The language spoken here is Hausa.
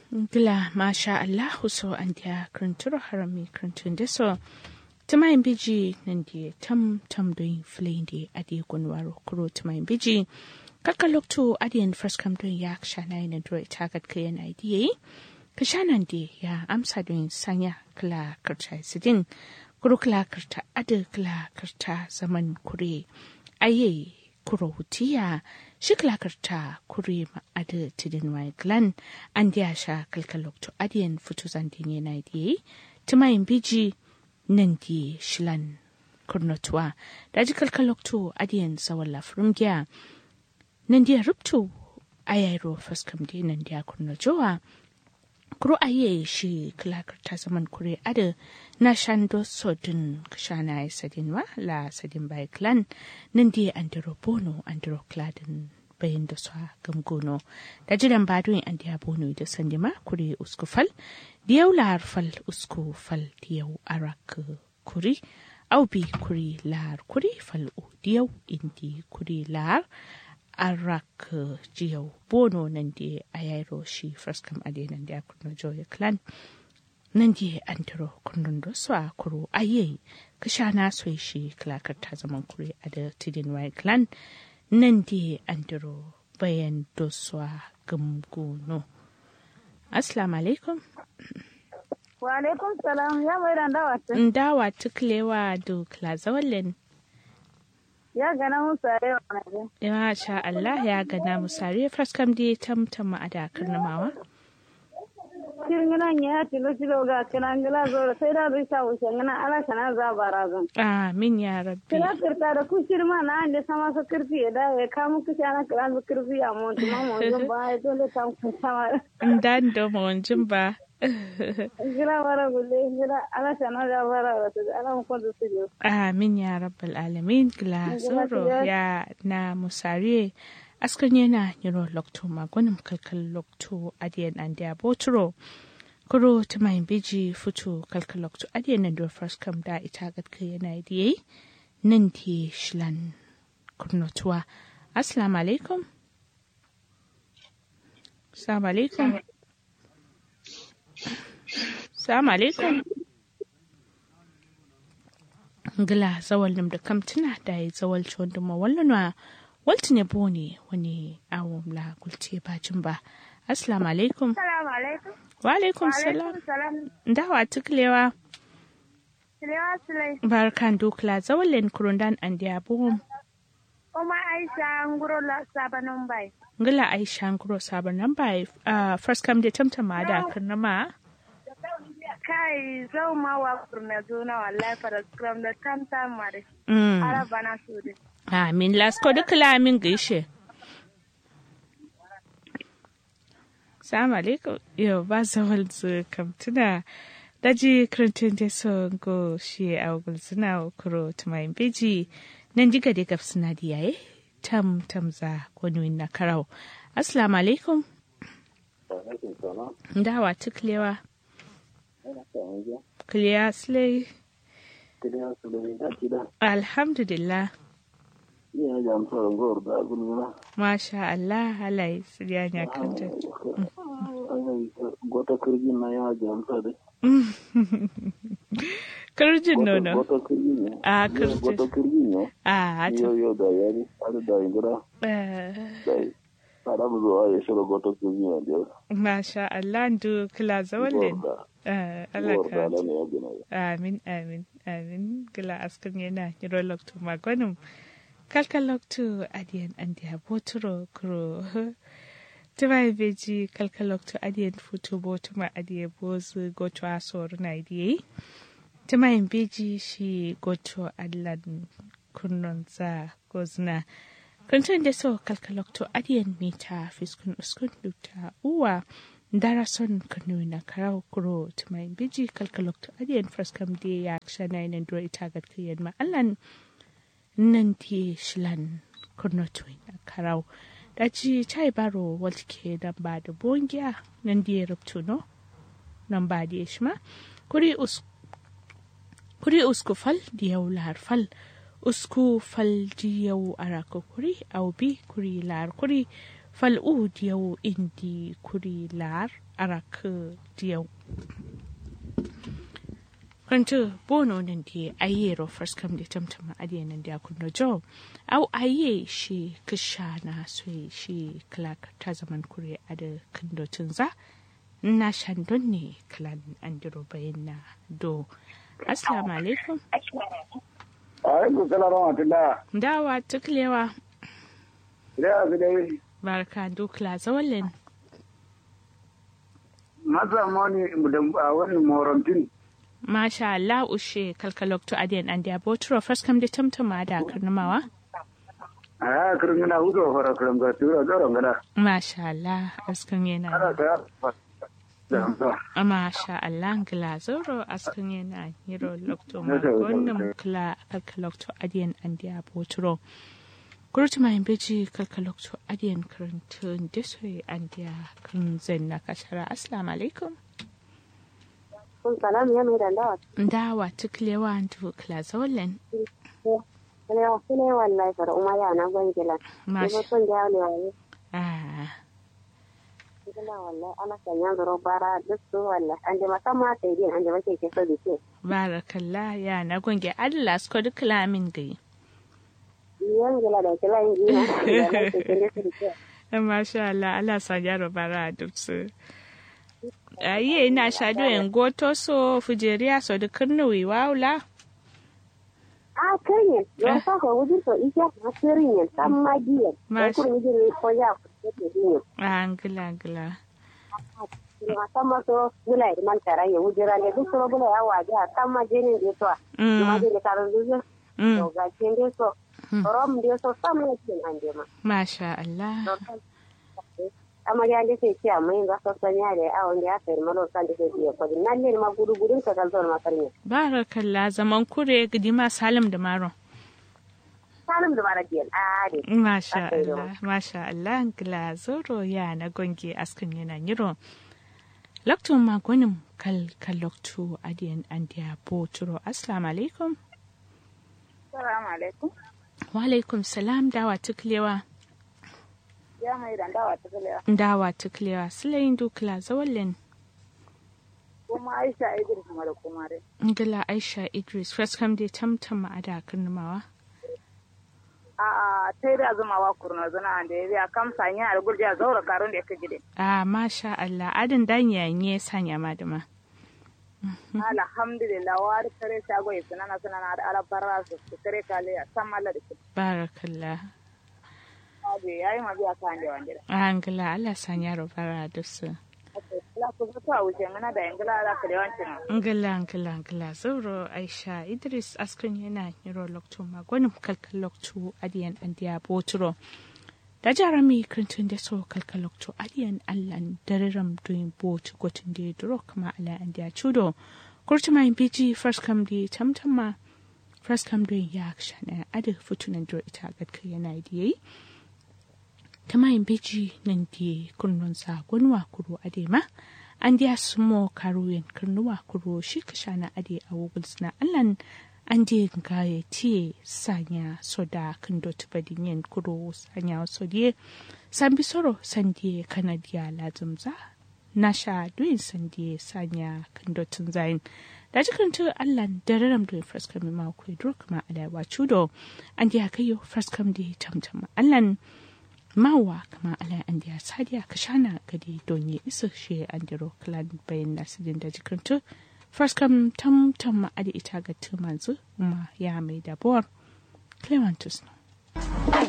Gila masha Allahu so an dia kruntur harami kruntun de so tumayin biji nan dia tam tam doin flin de adi gunwaro kuro tumayin biji kaka lokto adiyan first kam doin ya shana ina dro itagat kayan idea ka shanan de ya amsa doin sanya kla karta sidin kuro kla karta ada kla karta zaman kure aye kuro hutiya shi kla karta kure ma ada tidin wai glan an dia sha kalkalok to adiyan futu zandin yana idea tumayin biji nan di shilan kurnotuwa da ji kalkalok to adiyan sawalla frumgiya nan dia ruptu ayairo faskam di nan dia kurno jowa kuro aye shi klakar ta zaman kure ada na shando sodin kashana ya sadin wa la sadin bai klan nan dia andiro bono andiro kladin bayan da su gamgono da jiran badun an dia bono da sandima kure uskufal diyau lahar fal usku fal diyau arak kuri au bi kuri lahar kuri fal u diyau indi kuri lahar arak jiyau bono nan di ayairo shi fraskam ade nan di akurno joya clan nan di antaro kundin da su a kuro aye kasha na so shi klakar ta zaman kuri a da tidin wai clan nan di antaro bayan da su a gamgono assalamu alaikum wa alaikum salam ya mai dan dawa ndawa tuklewa do klazawallen ya gana musu a yau na Ya sha Allah ya gana musare faskam di tamtama a dakar namawa. kirngina ya tilo tilo ga kirangila zo sai da bai sa wuce ngana ala kana za barazan Amin ya rabbi. kira kirta da ku shirma na ande sama sa kirfi ya da ya kamu kishi ana kira su kirfi a montu ma montu ba ya dole ta ku sama Dan da mawancin ba. gira bara gulle gira ala kana za bara wata ala mu kwanta su je Amin ya rabbal alamin gila tsoro ya na musare askan yana yiro lokto magunin kalkal lokto adiyan an da boturo kuro ta mai biji fito kalkal lokto adiyan nan da first kam da ita gadka yana diye nan ti shilan kurnotuwa assalamu alaikum assalamu alaikum assalamu alaikum ngila zawal nim da kam tuna da ya zawal wanda ma wallanwa walti ne bone wani awon la gulce bacin ba assalamu alaikum assalamu alaikum wa alaikum salam salam dawa tuklewa Silewa Sulai. barkan dukla zawalin kurundan an da buhum Kuma Aisha nguro la sabanon bai. ngila aisha nguro sabon nan ba uh, first come da tamtama da karnama Kai zau ma wa kurna zona wallahi fara scrum da tam tam mare. mm. Araba na su de. amin lasko dukla amin gaishe Salamu alaikum. Yau ba zawal zu kam tuna daji kirantin da son go shi a gulzuna kuro tumayin beji nan diga da gaf suna da yaye tam tam za wani na karau. Assalamu alaikum. Dawa tuklewa. Kliya slay. Alhamdulillah. Masha Allah halaye su ya kanta. gota kirgin na ya jamsa da Kirjin nono. gota kirgin ne A gota kirjin. kirgin ne A yau to. yau da yari har da ingira eh, da tsara mu zuwa ya shiga gota kirgin ne da yau Masha Allah ndu kila zawalin. da Eh, Allah zuwar ka. da ne ya gina ya Amin, amin, amin. Gila askan yana yiro loktu magonum. Kalka loktu adiyan andiya boturo kuro. Tuma beji kalka loktu adiyan futu botuma adiye bozu goto asoro na idiye. Tuma beji shi goto adlan kunnon za gozna. Kuntun da so kalka loktu adiyan mita fiskun uskun dukta uwa. dara son kanu na karau kuro tumai biji kalkalok to adiyan fraskam de ya ksha na ina dura ita gad kiyan ma allan nan ti shilan kurno tuin na karau da ci chai baro walke dan ba da bongiya nan di rubtu no nan ba di shma kuri us kuri usku fal diyau lahar fal usku fal diyau araka kuri au bi kuri lahar kuri fal'u diyau indi kuri lar arak diyau kwanto bono nan di aye ro first come da tamtama adiye nan da kunno jo au aye shi kishana so shi clark ta zaman kure ada kindo tunza na shandon ne clan andiro bayan na do assalamu alaikum alaikum salam wa rahmatullah dawa tuklewa da su dai barka dukla zawalin masa moni da wani morantin masha Allah ushe kalkalokto adiyan an da botro first kam da tamtama da karnamawa a kirin gana hudu fara kirin ga tura tsoron gana masha Allah askan ana yana ta da masha Allah gila zoro askan yana hiro lokto ma Masha Allah. wannan kla kalkalokto adiyan an da botro kurti mai beji kalkalokto adiyan karantun desoy an da kan zanna kashara assalamu alaikum kun salam ya mai da dawa dawa tuklewa dukla zawalin ne wa ne wallahi fara umma ya na gangila ne masha kun da ne wallahi ah gila wallahi ana sanya zaro bara duk su wallahi an da musamman sai din an da make ke so dike barakallah ya na gonge Allah su duk lamin gai yan gila da kila yin gina da na ke kende su dike masha Allah Allah sa yaro bara duk su ayi ina shado en goto so fujeriya so duk nuwi waula a kanye yo sa ko wujin to ike na sirin yan san magiyan ko Mash- kun wujin ko ya ko ke din angila angila musamman so gula da man tara ya wujira ne duk so gula ya waje a kan majinin da to ma mm da karon duzu mm to ga kin dai so rom dai so sam ne kin an je ma masha Allah amma ya da sai ciya mai ga so sanya da awon da ya sayar malo san da sai ya kodi nan ne ma gudu gudun ka kalzon ma karne barakallah zaman kure gidima salim da maron salim da bara diyan a de masha Aka yi Allah masha Allah angila zoro ya na gonge askin yana yiro Laktun magonin kal kaloktu adiyan andiya boturo assalamu alaikum assalamu alaikum wa alaikum salam dawa tuklewa ya mai da dawa ta kalewa dawa tuklewa silayin dukla zawallin kuma aisha idris kuma da kuma dai ngila aisha idris first kam dai tamtam a da karnamawa a tai da zuma wa kurna zuna da ya biya kam sanya da gurja zaura karun da ya kaji dai a masha Allah adin danya ne sanya madama alhamdulillah wa da kare shago ya sunana sunana da alabarra su su kare kale a san malla da su barakallah aje yayi ma biya kan da wanda angila Allah sanya robara da su la ku zo a wuce mana da ingila da kare wancin ngila ngila ngila zauro aisha idris askin yana yiro loktu magonin kalkal loktu adiyan andiya boturo da jarami krintun da so kalkal loktu adiyan allan dariram doing bot gotin da duro kama ala andiya chudo kurti mai biji first kam di tamtama first kam doing ya shana adi futunan duro ita gadka yana da yayi ta mayin beji nan di kunnon sa gunwa kuro adema an diya sumo karuyen kurnuwa kuro shi ka shana ade a wogulsna allan an di ga ya tiye sanya soda kan dot badinyen kuro sanya sodiye san bi soro san diye kanadiya lazumza na sha duyin san diye sanya kan dotin zayin da jikin tu allan dararam duyin fraskam ma ku duro kuma alawa chudo an diya kayo fraskam di tamtama allan mawa kama ala an diya sadiya ka shana gadi donye isa shi an diro klan bayan nasidin da jikintu first kam tam tam ma adi ita ga tumanzu ma ya mai dabuwar clementus no